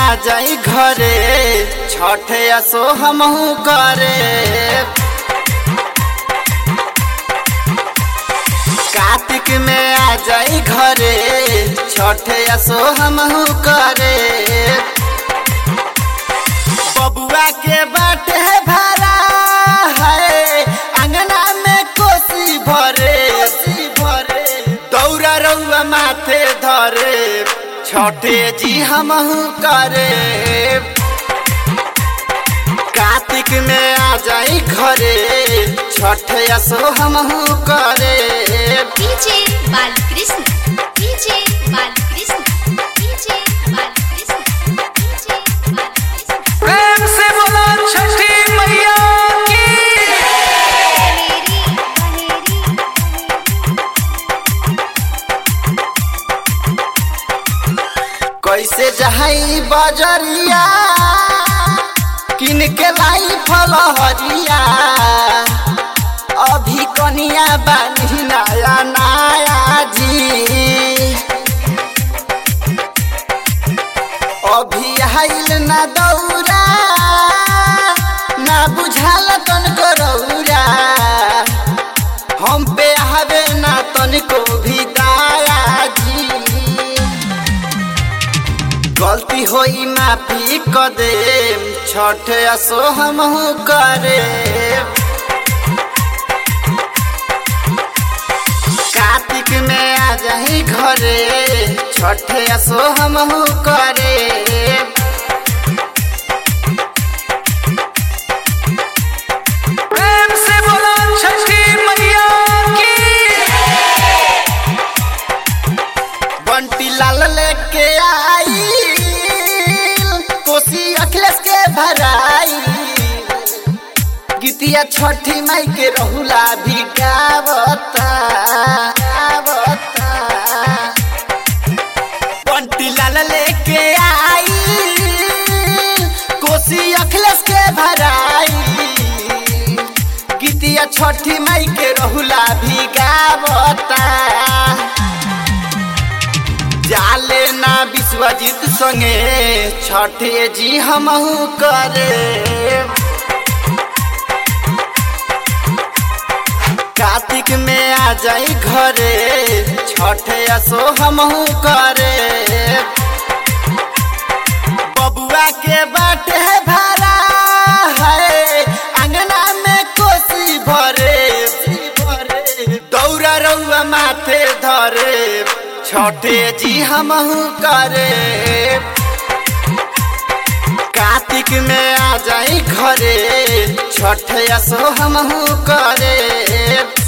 आ जाई घरे छठे असो हमहू करे कार्तिक में आ जाई घरे छठे असो हमहू करे बबुआ के बाटे भरा है अंगना में कोसी भरे भरे दौरा रउआ माथे धरे छठे जी हमहू करे कार्तिक में आ जाई घरे छठे असो हमहू करे DJ Balkrishna DJ Balkrishna DJ Balkrishna DJ Balkrishna प्रेम से बोलो छठी मैया की बनेरी बनेरी कैसे जहाई बजरिया किन के लाई फलहरिया अभी कनिया बानी नया नया जी अभी आइल ना दौरा ना बुझाल तनको रौरा हम पे आवे ना तनको भी दाया जी गलती होई माफी क दे छठ असो हमहू करे कार्तिक में आ जाई घरे छठ असो हमहू करे प्रेम से बोलो छठी मैया की बंटी लाल लेके आई कोसी अखिलेश के भराई गीतिया छठी माई के रहुला भी गावता गावता बंटी लाल लेके आई कोसी अखिलेश के भराई गीतिया छठी माई के रहुला भी गावता जाले ना विश्वजीत संगे छठे जी हमहू करे कार्तिक में आ जाई घरे छठे असो हमहू करे बबुआ के बाटे भरा है अंगना में कोसी भरे भरे दौरा रउआ माथे धरे छठे जी हमहू करे कार्तिक में आ जाई घरे छठ असो हमहू करे